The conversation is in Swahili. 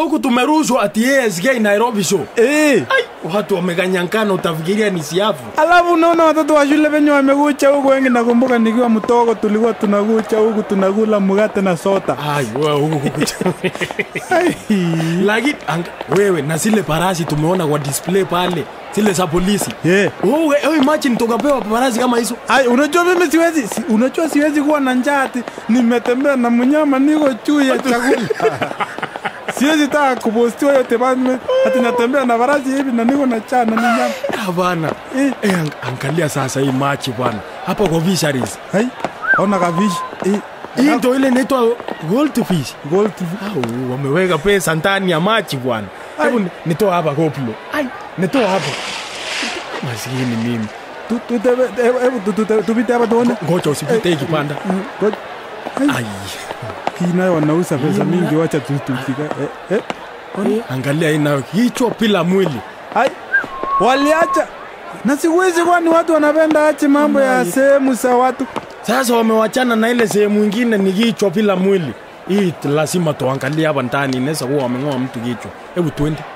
huku tumerushwa ati ASK Nairobi show. Eh. Ai, watu wameganyankana, utafikiria ni siafu. Alafu unaona watoto wa shule venye wamekucha huku, wengi nakumbuka nikiwa mtogo tulikuwa tunakucha huku tunakula mkate na soda. Ai, wewe huku kukucha. Ai. Lakini anga- wewe na zile parasi tumeona kwa display pale, zile za polisi. Yeah. Wewe wewe imagine tukapewa parasi kama hizo. Ai, unajua mimi siwezi, si, unajua siwezi kuwa na njaa ati nimetembea na mnyama niko juu ya chakula. siwezi taka kupostiwa yote bana ati natembea na farasi hivi na niko na njaa na ni nyama. Hapana. Eh. Eh, ang- angalia sasa hii machi bwana. Hapa kwa fisheries. Ai, ona kafish. Eh, Hii ndio ile inaitwa goldfish. gold. Au wameweka pesa ndani ya machi bwana. Hebu ni- nitoa hapa koplo. Ai, nitoa hapa. Maskini mimi. Tu tu te hebu tu tu tu tupite hapa tuone. Ngoja usipite hii kipanda. Mm, ngoja. Ai, Ai. hii nayo wanauza pesa mingi, wacha tu tu tika. Eh, eh. Angalia hii nayo kichwa bila mwili. Ai, waliacha na siku hizi kwani watu wanapenda ache mambo ya sehemu za watu. Sasa wamewachana na ile sehemu ingine ni kichwa bila mwili. Hii lazima tuangalie hapa ndani, inaweza kuwa wameng'oa mtu kichwa. Hebu twende.